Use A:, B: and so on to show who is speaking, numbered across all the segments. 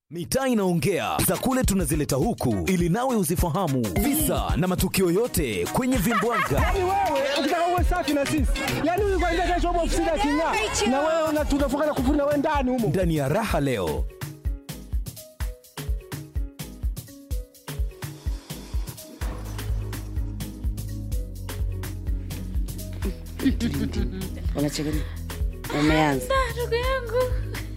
A: Mitaa inaongea za kule tunazileta huku ili nawe uzifahamu visa na matukio yote kwenye vimbwanga.
B: Yaani wewe ukitaka uwe safi na sisi, yaani huyu kwanza kesho hapo ofisini aking'aa, na wewe una- tunafunga na kufuri na wewe ndani humo.
A: Ndani ya raha leo
C: Unacheka nini? Umeanza.
D: ndugu yangu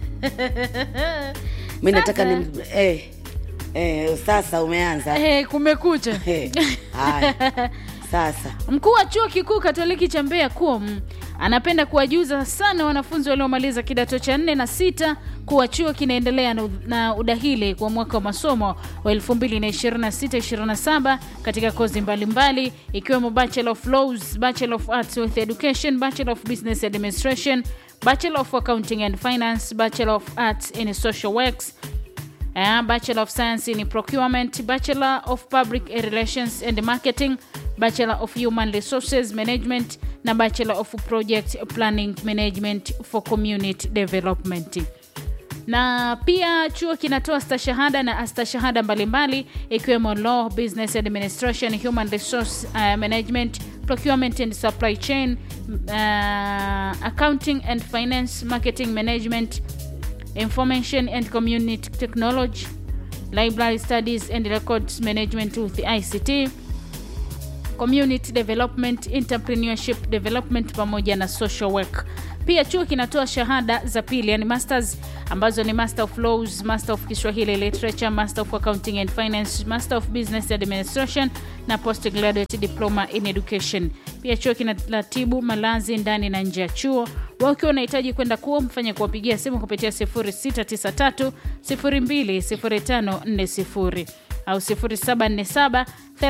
C: Mimi nataka
D: Sasa.
C: ni eh, eh, sasa umeanza.
D: Eh, kumekucha
C: Eh, Haya. Sasa
D: Mkuu wa chuo kikuu Katoliki cha Mbeya KUOM anapenda kuwajuza sana wanafunzi waliomaliza kidato cha nne na sita kuwa chuo kinaendelea na, na udahili kwa mwaka wa masomo wa 2026-27 katika kozi mbalimbali ikiwemo Bachelor of Laws, Bachelor of Arts with Education, Bachelor of Business Administration, Bachelor of Accounting and Finance, Bachelor of Arts in Social Works, uh, Bachelor of Science in Procurement, Bachelor of Public Relations and Marketing, Bachelor of Human Resources Management na Bachelor of Project Planning Management for Community Development na pia chuo kinatoa stashahada na astashahada mbalimbali ikiwemo law business administration human resource uh, management procurement and supply chain uh, accounting and finance marketing management information and community technology library studies and records management with ict community development entrepreneurship development pamoja na social work pia chuo kinatoa shahada za pili yani masters ambazo ni master of laws master of kiswahili literature master of accounting and finance master of business administration na postgraduate diploma in education pia chuo kinaratibu malazi ndani na nje ya chuo wakiwa unahitaji kwenda kuo mfanya kuwapigia simu kupitia 0693 020540 au 0747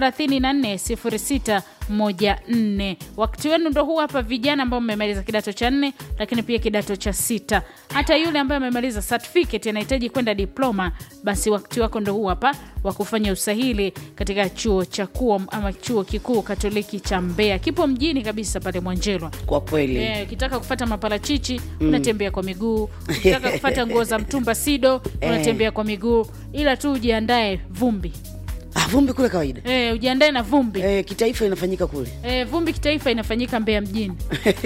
D: 340614 wakati wenu ndo huu hapa vijana ambao mmemaliza kidato cha nne lakini pia kidato cha sita hata yule ambaye amemaliza certificate anahitaji kwenda diploma basi wakati wako ndo huu hapa wa kufanya usahili katika chuo cha kuom ama chuo kikuu katoliki cha mbeya kipo mjini kabisa pale mwanjelwa
C: kwa kweli
D: Eh, ukitaka kufata maparachichi unatembea kwa miguu ukitaka kufata nguo za mtumba sido unatembea kwa miguu ila tu ujiandae vumbi
C: ah, vumbi kule kawaida
D: eh, ujiandae na vumbi
C: eh, kitaifa inafanyika kule
D: eh, vumbi kitaifa inafanyika mbeya mjini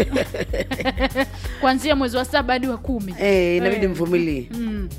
D: kuanzia mwezi wa saba hadi wa kumi
C: eh, inabidi
D: Eh,
C: mvumilie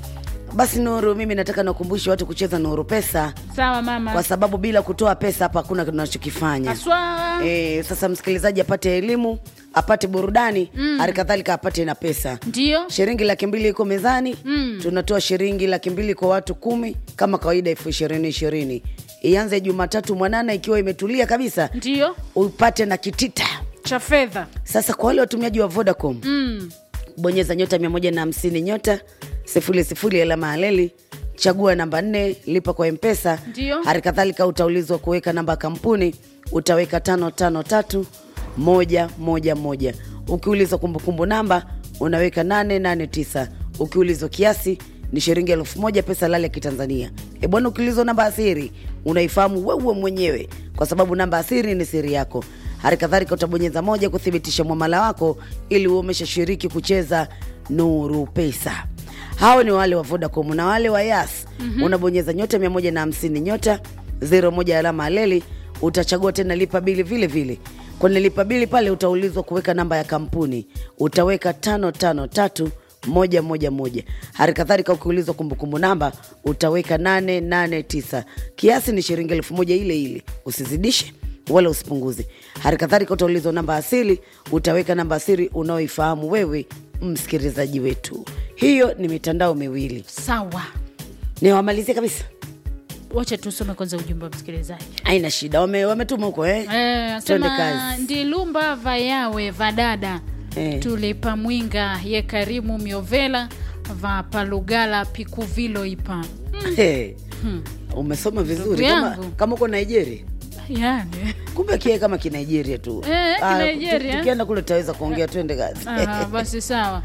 C: basi Nuru, mimi nataka nakumbushe watu kucheza Nuru Pesa
D: sawa
C: kwa
D: mama
C: sababu bila kutoa pesa hapa hakuna tunachokifanya.
D: aswa
C: E, sasa msikilizaji apate elimu apate burudani hali kadhalika apate na pesa
D: ndio
C: shilingi laki mbili iko mezani mm. tunatoa shilingi laki mbili kwa watu kumi kama kawaida elfu ishirini ishirini ianze jumatatu mwanana ikiwa imetulia kabisa
D: ndio
C: upate na kitita
D: cha fedha
C: sasa kwa wale watumiaji wa vodacom
D: mm.
C: bonyeza nyota 150 nyota sifuri sifuri alama aleli chagua namba nne lipa kwa mpesa
D: Ndio.
C: hali kadhalika utaulizwa kuweka namba ya kampuni utaweka tano tano tatu moja moja moja ukiulizwa kumbukumbu namba unaweka nane nane tisa ukiulizwa kiasi ni shilingi elfu moja pesa lale ya kitanzania e bwana ukiulizwa namba ya siri unaifahamu wewe mwenyewe kwa sababu namba ya siri ni siri yako hali kadhalika utabonyeza moja kuthibitisha mwamala wako ili uwe umeshashiriki kucheza nuru pesa hao ni wale wa vodacom na wale wa yas mm-hmm. unabonyeza nyota 150 nyota 01 alama aleli utachagua tena lipa bili vile vile kwenye lipa bili pale utaulizwa kuweka namba ya kampuni utaweka tano tano tatu moja moja moja hali kadhalika ukiulizwa kumbukumbu namba utaweka nane nane tisa kiasi ni shilingi elfu moja ile ile usizidishe wala usipunguze hali kadhalika utaulizwa namba asili utaweka namba asili unaoifahamu wewe msikilizaji wetu hiyo ni mitandao miwili
D: sawa
C: niwamalizie kabisa
D: wacha tusome kwanza ujumbe wa msikilizaji
C: aina shida Wame- wametuma huko eh?
D: Eh,
C: Twende
D: asema
C: kazi.
D: ndilumba vayawe vadada
C: Eh.
D: tulipa mwinga ye karimu miovela va palugala pikuvilo ipa
C: Hey, umesoma vizuri kama,
D: yangu.
C: kama uko nigeria
D: yani
C: kumbe kie kama kinigeria tu
D: Eh,
C: Ah,
D: Kinigeria.
C: tu- tukienda kule tutaweza kuongea twende kazi
D: Aha, basi sawa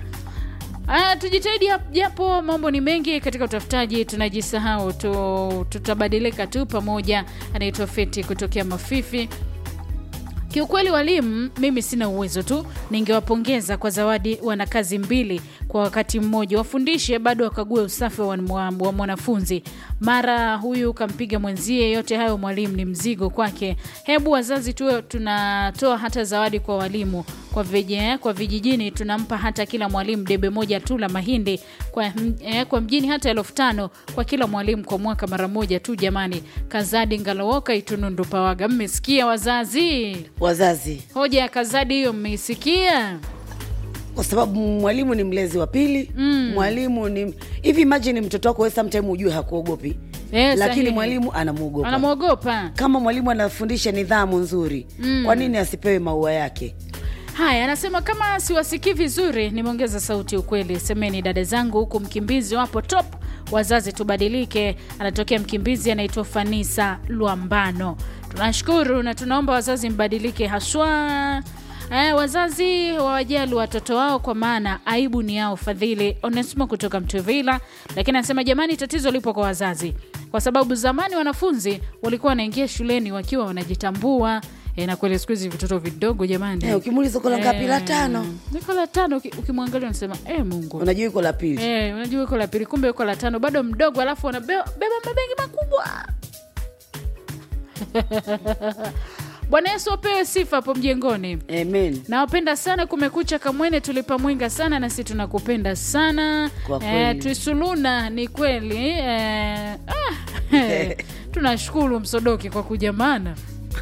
D: Aya, tujitahidi hap- japo mambo ni mengi katika utafutaji tunajisahau tu, tutabadilika tu pamoja anaitwa feti kutokea mafifi Kiukweli walimu, mimi sina uwezo tu, ningewapongeza kwa zawadi wana kazi mbili kwa wakati mmoja, wafundishe bado wakague usafi wa, wa, wa mwanafunzi. Mara huyu kampiga mwenzie, yote hayo mwalimu ni mzigo kwake. Hebu wazazi tuwe tunatoa hata zawadi kwa walimu kwa, vije, kwa vijijini tunampa hata kila mwalimu debe moja tu la mahindi kwa, eh, kwa mjini hata elfu tano kwa kila mwalimu kwa mwaka mara moja tu jamani. Kazadi Ngalawoka Itunundu Pawaga, mmesikia wazazi?
C: wazazi
D: Hoja ya Kazadi hiyo mmeisikia?
C: kwa sababu mwalimu ni mlezi wa pili mm. mwalimu ni hivi imagine mtoto wako wewe sometime ujue hakuogopi
D: Eh,
C: lakini
D: sahihi.
C: mwalimu anamwogopa
D: Anamwogopa.
C: kama mwalimu anafundisha nidhamu nzuri mm. kwa nini asipewe maua yake
D: Haya, anasema kama siwasikii vizuri, nimeongeza sauti. Ukweli semeni, dada zangu, huku mkimbizi wapo top. Wazazi tubadilike. Anatokea mkimbizi anaitwa Fanisa Lwambano. Tunashukuru na tunaomba wazazi mbadilike haswa Eh, wazazi wawajali watoto wao kwa maana aibu ni yao. Fadhili Onesmo kutoka Mtuvila, lakini anasema jamani, tatizo lipo kwa wazazi, kwa sababu zamani wanafunzi walikuwa wanaingia shuleni wakiwa wanajitambua. E, na kweli siku hizi vitoto vidogo jamani,
C: Eh, ukimuuliza uko la ngapi? La
D: Eh,
C: tano.
D: niko la tano. uki- Ukimwangalia unasema e, Mungu
C: unajua iko la pili
D: Eh, unajua uko la pili, kumbe uko la tano, bado mdogo, alafu wanabeba mabegi makubwa. Bwana Yesu apewe sifa hapo mjengoni.
C: amen
D: Nawapenda sana Kumekucha Kamwene, tulipa mwinga sana, nasi tunakupenda sana
C: Kwa kweli.
D: Twisuluna ni kweli eh, ah, tunashukuru Msodoki kwa kujamana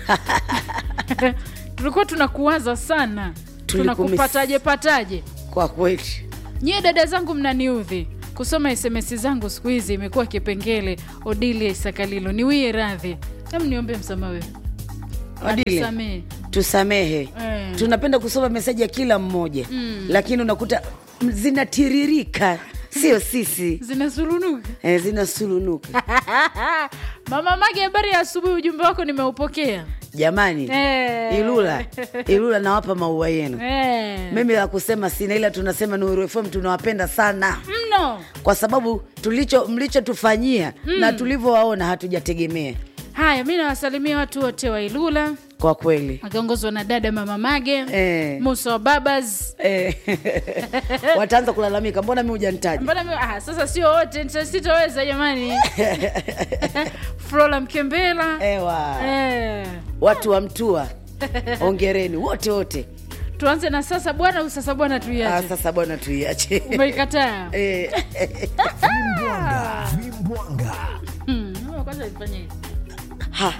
D: tulikuwa tunakuwaza sana,
C: Tulikumiss.
D: tunakupataje pataje.
C: kwa kweli
D: Nyie dada zangu mnaniudhi kusoma SMS zangu siku hizi imekuwa kipengele. Odilia Isakalilo, niwie radhi, hem niombe msamaha wewe,
C: Odile.
D: Atusamehe.
C: tusamehe
D: Eh.
C: tunapenda kusoma meseji ya kila mmoja mm. lakini unakuta m- zinatiririka sio sisi
D: zinasulunuka
C: eh, zinasulunuka
D: Mama Mage, habari ya asubuhi. Ujumbe wako nimeupokea.
C: jamani
D: Eh.
C: ilula ilula nawapa maua yenu
D: Eh.
C: mimi la kusema sina ila tunasema Nuru FM tunawapenda sana
D: mno.
C: kwa sababu tulicho mlichotufanyia na tulivyowaona hatujategemea
D: Haya, mi nawasalimia watu wote wa Ilula
C: kwa kweli
D: wakiongozwa na dada Mama Mage
C: Eh.
D: Musa wa Babas.
C: eh, wataanza kulalamika mbona mi hujanitaja
D: Mbona mi, ah, sasa sio wote, nita- sitoweza jamani. Flora Mkembela
C: ewa
D: eh.
C: watu wa mtua ongereni wote wote
D: Tuanze na sasa bwana, au sasa bwana
C: ah,
D: tuiache?
C: sasa bwana tuiache
D: Umeikataa?
C: Eh,
A: Vimbwanga, vimbwanga.
D: Hmm, kwanza nifanye hivi.
C: ha.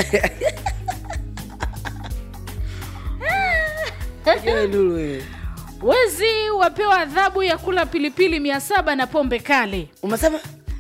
C: Wewe Lulu wewe.
D: Wezi wapewa adhabu ya kula pilipili mia saba na pombe kali.
C: umesema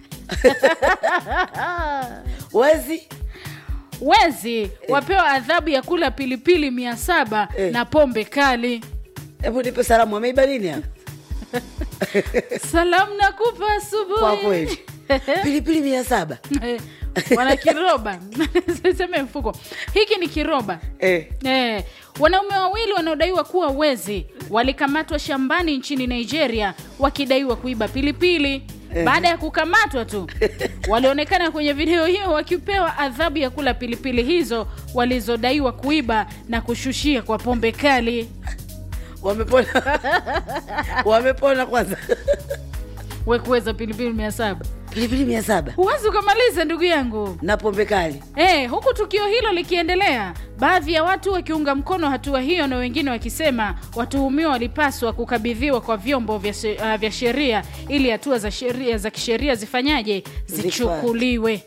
C: wezi
D: Wezi wapewa adhabu ya kula pilipili mia saba
C: Eh.
D: na pombe kali.
C: hebu nipe salamu ameiba nini hapa
D: Salamu nakupa asubuhi.
C: kwa kweli pilipili mia saba
D: Eh, wana kiroba seme mfuko hiki ni kiroba
C: eh.
D: Eh, wanaume wawili wanaodaiwa kuwa wezi walikamatwa shambani nchini Nigeria wakidaiwa kuiba pilipili. Baada ya kukamatwa tu walionekana kwenye video hiyo wakipewa adhabu ya kula pilipili hizo walizodaiwa kuiba na kushushia kwa pombe kali.
C: wamepona wamepona kwanza
D: We kuweza pilipili mia saba
C: pilipili mia saba
D: huwezi ukamaliza ndugu yangu.
C: na pombe kali
D: Eh, huku tukio hilo likiendelea, baadhi ya watu wakiunga mkono hatua hiyo na wengine wakisema watuhumiwa walipaswa kukabidhiwa kwa vyombo vya, she- uh, vya sheria ili hatua za sheria za kisheria zifanyaje zichukuliwe.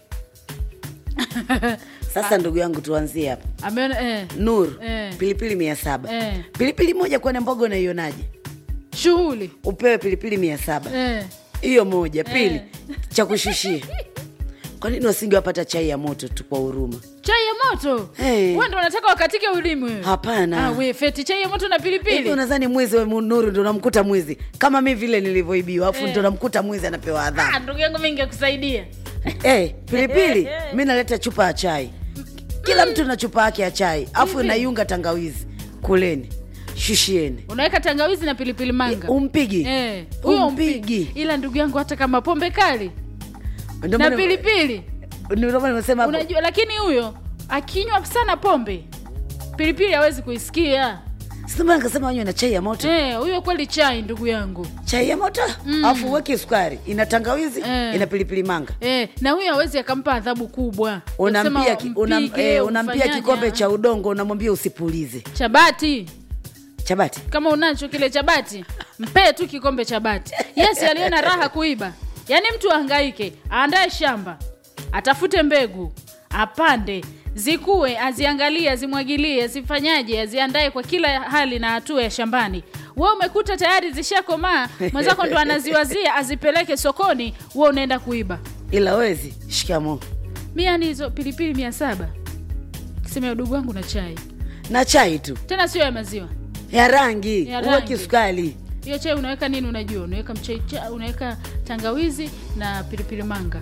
C: sasa ndugu yangu tuanzie hapa
D: Ameona eh,
C: nuru
D: Eh.
C: pilipili mia saba
D: Eh.
C: pilipili moja kwenye mboga unaionaje
D: shughuli
C: upewe pilipili mia saba
D: eh.
C: hiyo moja pili
D: Eh.
C: cha kushushia kwa nini wasingewapata chai ya moto tu kwa huruma
D: chai ya moto
C: Eh.
D: wewe ndo unataka wakatike ulimi wewe?
C: Hapana.
D: Ah, we feti chai ya moto na
C: hivi
D: pilipili
C: unadhani mwizi we nuru ndo namkuta mwizi kama mi vile nilivyoibiwa afu
D: Eh.
C: ndo namkuta mwizi anapewa adhabu
D: ah, ndugu yangu mimi ningekusaidia
C: Eh, pilipili mi naleta chupa ya chai kila mtu na chupa yake ya chai afu
D: Hivi?
C: naiunga tangawizi kuleni shushieni
D: unaweka tangawizi na pilipili manga
C: umpigi
D: Eh, huyo
C: umpigi
D: umpigi. ila ndugu yangu hata kama pombe kali
C: Ndio
D: na
C: maana-
D: pilipili
C: ndio maana nimesema hapo,
D: unajua lakini huyo akinywa sana pombe pilipili hawezi kuisikia
C: sasa mbona nikasema wanywe na chai ya moto
D: Eh, huyo kweli chai ndugu yangu
C: chai ya moto alafu uweke sukari ina tangawizi
D: Eh.
C: ina pilipili manga
D: Eh, na huyo hawezi akampa adhabu kubwa
C: unampia,
D: Kusema
C: ki, unam,
D: mpige,
C: eh, unampia
D: ufanyaje,
C: kikombe
D: ah.
C: cha udongo unamwambia usipulize
D: chabati
C: chabati
D: kama unacho kile cha bati mpee tu kikombe cha bati yes aliona raha kuiba yaani mtu ahangaike aandae shamba atafute mbegu apande zikue aziangalie azimwagilie azifanyaje aziandae kwa kila hali na hatua ya shambani we umekuta tayari zishakomaa mwenzako ndo anaziwazia azipeleke sokoni we unaenda kuiba
C: ila wezi shikamo
D: mi yani hizo pilipili mia saba kisema udugu wangu na chai
C: na chai tu
D: tena sio ya maziwa
C: ya rangi
D: Ya
C: uweki
D: rangi.
C: sukari
D: hiyo chai unaweka nini unajua unaweka mchaicha unaweka tangawizi na pilipili manga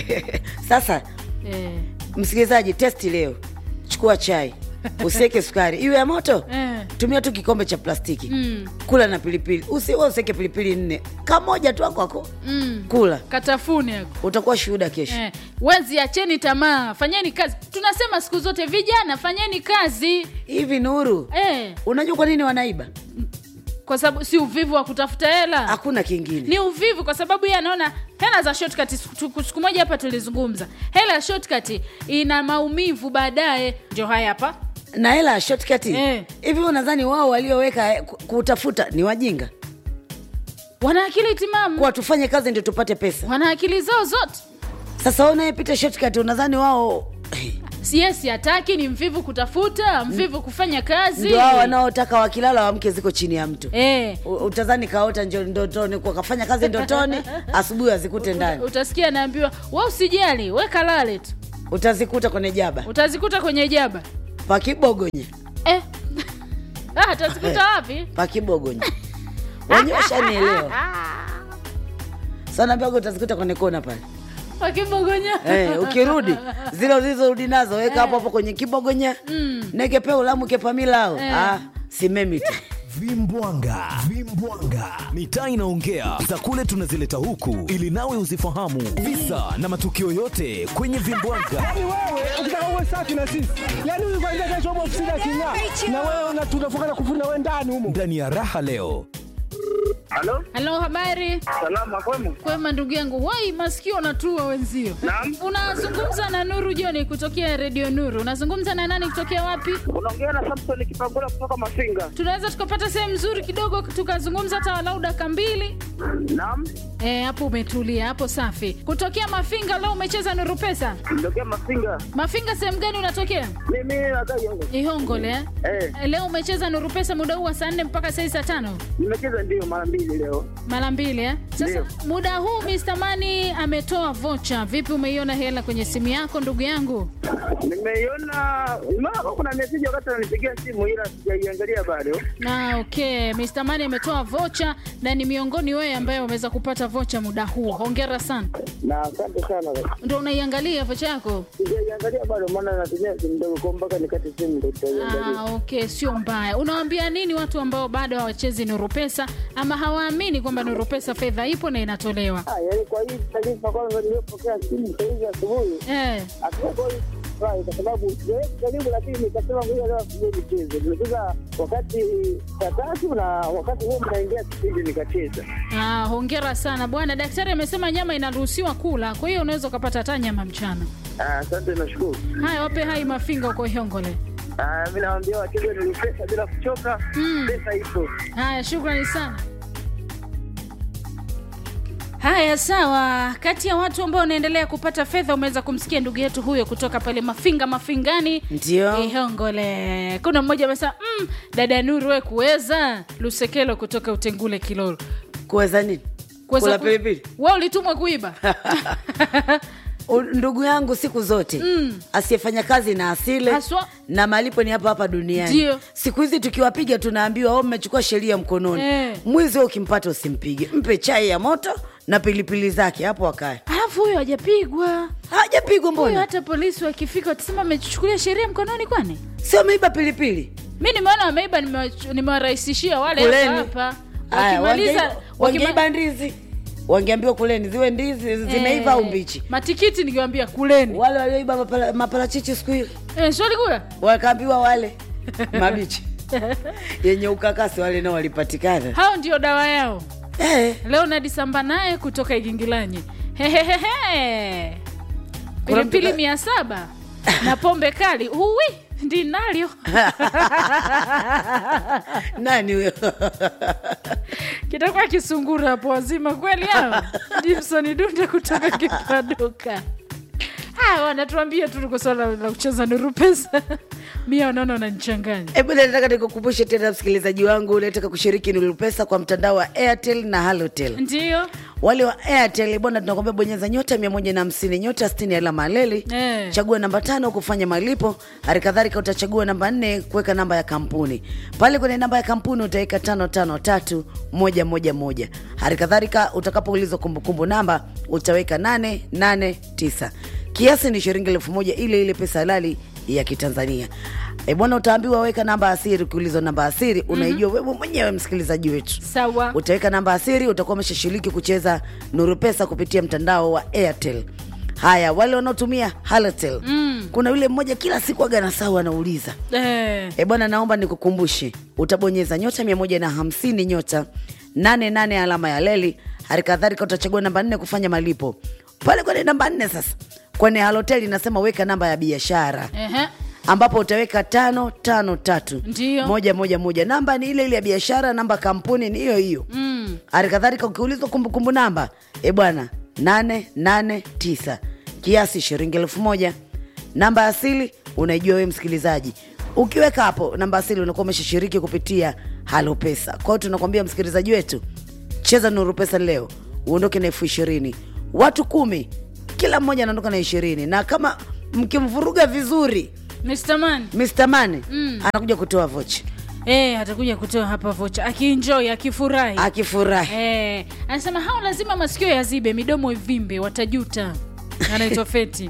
C: sasa
D: eh,
C: msikilizaji testi leo chukua chai usiweke sukari iwe ya moto
D: eh,
C: tumia tu kikombe cha plastiki
D: mm,
C: kula na pilipili usiwe useke pilipili nne kamoja tu akwako
D: mm.
C: kula
D: katafune ako
C: utakuwa shuhuda kesho
D: eh. wezi acheni tamaa fanyeni kazi tunasema siku zote vijana fanyeni kazi
C: hivi nuru
D: eh,
C: unajua kwa nini wanaiba
D: kwa sababu si uvivu wa kutafuta hela
C: hakuna kingine
D: ni uvivu kwa sababu yeye anaona hela za shortcut siku siku moja hapa tulizungumza hela ya shortcut ina maumivu baadaye ndio haya hapa
C: na hela ya shortcut
D: Eh.
C: hivi unadhani wao walioweka eh, ku- kutafuta ni wajinga
D: wana akili timamu
C: kuwa tufanye kazi ndio tupate pesa
D: wana akili zao zote
C: sasa wewe unayepita shortcut unadhani wao
D: yes hataki ni mvivu kutafuta mvivu kufanya kazi
C: ndio hao wanaotaka wakilala wamke ziko chini ya mto
D: eh,
C: U- utazani kaota njo ndotoni kwa kafanya kazi ndotoni asubuhi azikute ndani
D: utasikia anaambiwa we usijali we kalale tu
C: utazikuta kwenye jaba
D: utazikuta kwenye jaba
C: pakibogonye
D: eh. ah, utazikuta wapi
C: pakibogonye wenyewe washanielewa sanaambiaga utazikuta kwenye kona pale
D: wakibogonya
C: Eh, ukirudi zile ulizorudi nazo weka hapo hapo kwenye kibogonya mm. nekepe ulamu kepamilao ah, simemi tu
A: vimbwanga vimbwanga mitaa inaongea za kule tunazileta huku ili nawe uzifahamu visa na matukio yote kwenye vimbwanga
B: Yaani wewe ukitaka uwe safi na sisi, yaani huyu kwanza kesho hapo ofisini aking'aa, na wewe una- tunafunga na kufuri na wewe ndani humo.
A: ndani ya raha leo
E: Halo,
D: halo habari
E: salama kwema?
D: kwema ndugu yangu wai masikio natua wenzio
E: Naam.
D: unazungumza na nuru joni kutokea redio nuru unazungumza na nani kutokea wapi
E: Unaongea na Samson Kipangula kutoka Mafinga.
D: tunaweza tukapata sehemu nzuri kidogo tukazungumza hata walau daka mbili
E: Naam,
D: Eh, hapo umetulia hapo safi kutokea mafinga leo umecheza nuru pesa
E: nitokea Mafinga.
D: mafinga sehemu gani unatokea
E: Mimi nakaa Yongo.
D: ihongole eh?
E: Eh,
D: Eh, leo umecheza nuru pesa muda huu wa saa nne mpaka saa hii saa tano
E: nimecheza ndio mara mbili leo.
D: mara mbili eh? sasa
E: Ndio.
D: muda huu Mr. Mani ametoa vocha vipi umeiona hela kwenye simu yako ndugu yangu
E: Nimeiona mara kuna message wakati ananipigia simu ila sijaiangalia bado.
D: na okay Mr. Mani ametoa vocha na ni miongoni wewe ambaye umeweza kupata vocha muda huu hongera sana
E: Na asante sana.
D: ndo unaiangalia vocha yako
E: Sijaiangalia bado maana natumia simu ndogo kwa mpaka nikate simu ndio nitaiangalia.
D: Ah, okay sio mbaya unawaambia nini watu ambao bado hawachezi nuru pesa ama hawaamini kwamba nuru pesa fedha ipo na inatolewa
E: Ah, yaani kwa hii taarifa kwanza niliyopokea simu saa hizi asubuhi
D: eh.
E: hatuko furahi kwa sababu sijawahi kujaribu, lakini nikasema ngoja leo asubuhi nicheze. Nimecheza wakati saa tatu na wakati huo mnaingia kipindi nikacheza.
D: Ah, hongera sana bwana daktari amesema nyama inaruhusiwa kula kwa hiyo unaweza ukapata hata nyama mchana
E: Ah, Asante, nashukuru.
D: haya wape hai mafinga uko hiongole
E: Ah, mi naambia wacheze ni pesa bila kuchoka,
D: Mm.
E: pesa ipo.
D: haya shukrani sana haya sawa kati ya watu ambao wanaendelea kupata fedha umeweza kumsikia ndugu yetu huyo kutoka pale mafinga mafingani
C: ndio
D: ihongole kuna mmoja amesema mm, dada nuru we kuweza lusekelo kutoka utengule kilolo
C: kuweza nini
D: Kuweza
C: kula
D: ku-
C: pilipili
D: we ulitumwa kuiba
C: U- ndugu yangu siku zote mm. asiyefanya kazi na asile
D: Haswa.
C: na malipo ni hapa hapa duniani
D: Ndio.
C: siku hizi tukiwapiga tunaambiwa o mmechukua sheria mkononi
D: Eh.
C: mwizi wewe ukimpata usimpige mpe chai ya moto na pilipili zake hapo akae
D: alafu huyo hajapigwa
C: hajapigwa
D: huyo
C: mbona
D: hata polisi wakifika watasema amechukulia sheria mkononi kwani
C: sio ameiba pilipili
D: mi nimeona wameiba nimewa- nimewarahisishia wale
C: Kuleni.
D: hapa hapa
C: Aya,
D: wakimaliza
C: wangeiba-
D: wakima-
C: wangeiba ndizi wangeambiwa kuleni ziwe ndizi zimeiva
D: Eh,
C: au mbichi
D: matikiti nikiwambia kuleni
C: wale walioiba mapala- maparachichi siku hiyo
D: eh, swali kula
C: wakaambiwa wale mabichi yenye ukakasi wale nao walipatikana
D: hao ndio dawa yao
C: eh,
D: leonard samba naye kutoka igingilanyi hehehehe
C: Kuna mtu
D: pilipili
C: ka-
D: mia saba na pombe kali uwi ndinalyo
C: nani huyo
D: kitakuwa kisungura hapo wazima kweli hao jimson dunda kutoka kipaduka Ah, wanatuambia tu liko swala la kucheza nuru pesa mia wanaona wananichanganya
C: Hebu nataka nikukumbushe tena msikilizaji wangu unataka kushiriki Nuru Pesa kwa mtandao wa Airtel na Halotel.
D: ndio
C: Wale wa Airtel bwana, tunakwambia bonyeza nyota 150 nyota 60 alama leli
D: Eh.
C: chagua namba tano kufanya malipo. Hali kadhalika utachagua namba nne kuweka namba ya kampuni. Pale kwenye namba ya kampuni utaweka tano tano tatu moja moja moja. Hali kadhalika utakapoulizwa kumbukumbu namba utaweka nane nane tisa. Kiasi ni shilingi elfu moja ile ile pesa halali ya Kitanzania. E bwana, utaambiwa weka namba asiri. Ukiulizwa namba asiri unaijua wewe mwenyewe msikilizaji wetu
D: sawa
C: utaweka namba asiri, utakuwa umeshashiriki kucheza Nuru Pesa kupitia mtandao wa Airtel. Haya, wale wanaotumia Halotel mm. kuna yule mmoja kila siku aga nasau anauliza
D: eh,
C: e bwana, naomba nikukumbushe, utabonyeza nyota mia moja na hamsini nyota nane nane alama ya leli. Hali kadhalika utachagua namba nne kufanya malipo pale kwenye namba nne. Sasa kwenye Halotel inasema weka namba ya biashara
D: ehe.
C: ambapo utaweka tano tano tatu
D: Ndiyo.
C: moja moja moja. Namba ni ile ile ya biashara, namba kampuni ni hiyo hiyo.
D: Mm.
C: Hali kadhalika ukiulizwa kumbukumbu namba, e bwana, nane nane tisa, kiasi shilingi elfu moja. Namba asili unaijua wewe msikilizaji. Ukiweka hapo namba asili unakuwa umeshashiriki kupitia Halo Pesa. Kwa hiyo tunakwambia msikilizaji wetu, cheza Nuru Pesa leo uondoke na elfu ishirini. Watu kumi, kila mmoja anaondoka na ishirini, na kama mkimvuruga vizuri
D: Mr. Man
C: Mr. Mane anakuja kutoa vocha
D: eh, atakuja kutoa hapa vocha akienjoy akifurahi
C: akifurahi.
D: eh, anasema hao lazima masikio yazibe midomo ivimbe watajuta anaitwa feti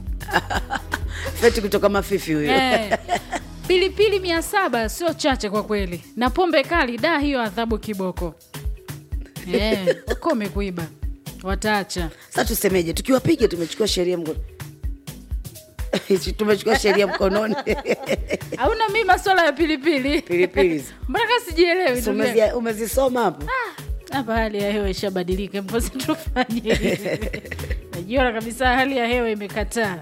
C: Feti kutoka Mafifi huyo
D: eh, pilipili mia saba sio chache kwa kweli na pombe kali da hiyo adhabu kiboko eh, ukome kuiba wataacha
C: Sasa tusemeje? Tukiwapiga tumechukua sheria mkono tumechukua sheria mkononi
D: hauna mi maswala ya pilipili
C: pilipili hizo.
D: mbona kaa sijielewi
C: So
D: ndugu yangu?
C: umezi- umezisoma hapo
D: hapa hali ya hewa ishabadilika mpozi tufanye hivi. najiona kabisa hali ya hewa imekataa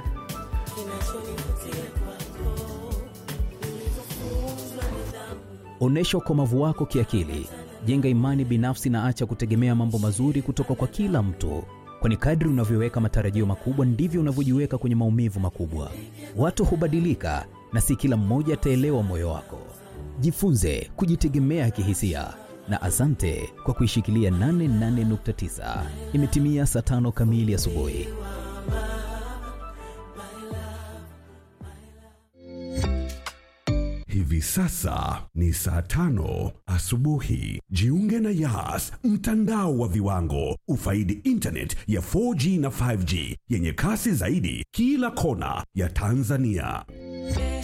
A: Onyesha ukomavu wako kiakili, jenga imani binafsi na acha kutegemea mambo mazuri kutoka kwa kila mtu, kwani kadri unavyoweka matarajio makubwa ndivyo unavyojiweka kwenye maumivu makubwa. Watu hubadilika na si kila mmoja ataelewa moyo wako. Jifunze kujitegemea kihisia na asante kwa kuishikilia 88.9. Imetimia saa tano kamili asubuhi.
F: Hivi sasa ni saa tano asubuhi. Jiunge na Yas, mtandao wa viwango. Ufaidi internet ya 4G na 5G yenye kasi zaidi kila kona ya Tanzania.